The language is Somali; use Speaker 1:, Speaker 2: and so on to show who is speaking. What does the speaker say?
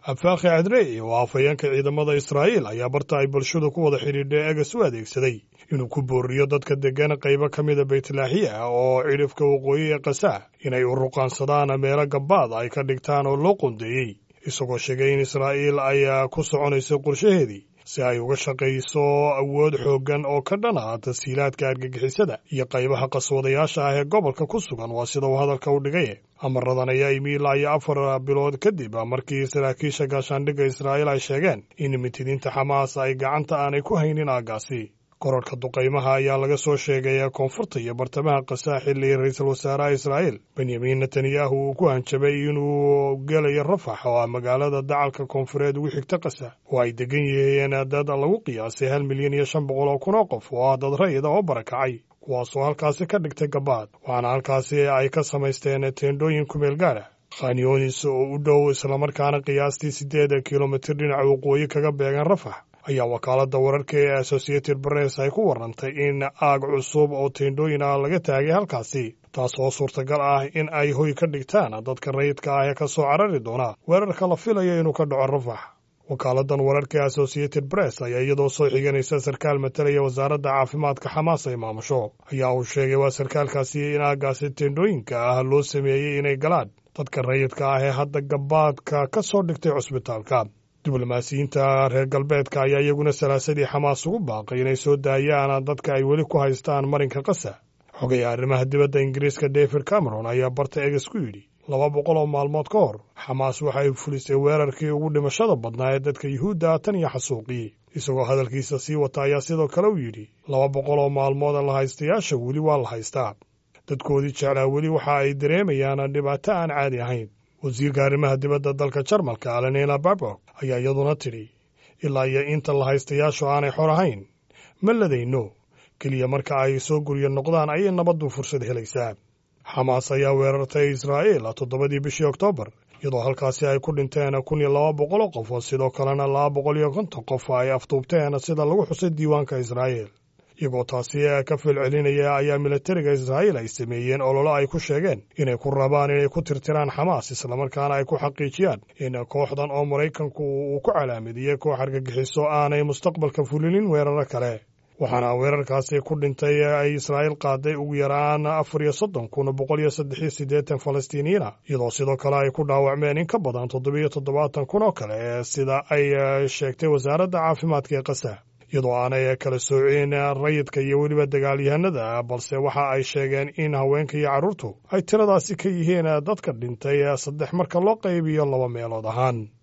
Speaker 1: afaakhi cadrey oo afhayeenka ciidamada israa'iil ayaa barta ay bulshadu ku wada xidhiidhay egas u adeegsaday inuu ku booriyo dadka deggan qaybo ka mida baytlaaxiya oo cidhifka waqooyi ee kasa inay u ruqaansadaan meelo gabbaad ay ka dhigtaan oo loo qoondeeyey isagoo sheegay in israa'iil ay ku soconayso qorshaheedii si ay uga shaqayso awood xooggan oo ka dhan ah tashiilaadka argagixisada iyo qaybaha qaswadayaasha ah ee gobolka ku sugan waa sida uu hadalka u dhigay amaradan ayaa imi ilaa iyo afar bilood kadib markii saraakiisha gaashaandhigga israa'iil ay sheegeen in mitidiinta xamaas ay gacanta aanay ku haynin aaggaasi korarhka duqaymaha ayaa laga soo sheegay koonfurta iyo bartamaha kasaa xilli ra-iisul wasaaraha israa'iil benyamin netanyahu uu ku hanjabay inuu gelayo rafax oo ah magaalada dacalka koonfureed ugu xigta kasa oo ay degan yihiin dad lagu qiyaasay hal milyan iyo shan boqol oo kun oo qof oo ah dad rayida oo barakacay kuwaasoo halkaasi ka dhigtay gabaad waxaana halkaasi ay ka samaysteen teendhooyin kumeel gaar ah khanyonis oo u dhow islamarkaana qiyaastii siddeed kilomitir dhinaca waqooyi kaga beegan rafax ayaa wakaaladda wararka ee associated press ay ku warrantay in aag cusub oo teendhooyin ah laga taagay halkaasi taas oo suurtagal ah in ay hoy ka dhigtaan dadka rayidka ah ee ka soo carari doona weerarka la filayo inuu ka dhaco rafax wakaaladdan wararka ee associated press ayaa iyadoo soo xiganaysa sarkaal matalaya wasaaradda caafimaadka xamaas ay maamusho ayaa uu sheegay waa sarkaalkaasi in aaggaasi teendhooyinka ah loo sameeyey inay galaan dadka rayidka ah ee hadda gabaadka ka soo dhigtay cusbitaalka diblomaasiyiinta reer galbeedka ayaa iyaguna salaasadii xamaas ugu baaqay inay soo daayaan dadka ay weli ku haystaan marinka kasa xogaya arrimaha dibadda ingiriiska david cameron ayaa barta eges ku yidhi laba boqol oo maalmood ka hor xamaas waxa ay fulisay weerarkii ugu dhimashada badnaa ee dadka yuhuudda tan iyo xasuuqii isagoo hadalkiisa sii wata ayaa sidoo kale u yidhi laba boqol oo maalmood la haystayaasha weli waa la haystaa dadkoodii jeclaa weli waxa ay dareemayaan dhibaato aan caadi ahayn wasiirka arrimaha dibadda dalka jarmalka alenina babok ayaa iyaduna tidhi ilaa iyo inta la haystayaashu aanay xor ahayn ma ladayno keliya marka ay soo guryo noqdaan ayay nabaddu fursad helaysaa xamaas ayaa weerartay israa'iil toddobadii bishii oktoobar iyadoo halkaasi ay ku dhinteen kun iyo laba boqol oo qof sidoo kalena laba boqol iyo konton qof ay aftuubteen sida lagu xusay diiwaanka israa'iil iyagoo taasi ka filcelinaya ayaa militariga israa'iil ay sameeyeen ololo ay ku sheegeen inay ku rabaan inay ku tirtiraan xamaas islamarkaana ay ku xaqiijiyaan in kooxdan oo maraykanku uu ku calaamidiyey koox argagixiso aanay mustaqbalka fulinin weeraro kale waxaana weerarkaasi ku dhintay ay israa'iil qaaday ugu yaraan afar iyo soddon kun boqol iyo saddex iyo siddeetan falastiiniyiina iyadoo sidoo kale ay ku dhaawacmeen in ka badan toddobiyo toddobaatan kun oo kale sida ay sheegtay wasaaradda caafimaadka ee kasa iyadoo aanay kala soocin rayidka iyo weliba dagaalyahanada balse waxa ay sheegeen in haweenka iyo carruurtu ay tiradaasi ka yihiin dadka dhintay saddex marka loo qaybiyo laba meelood ahaan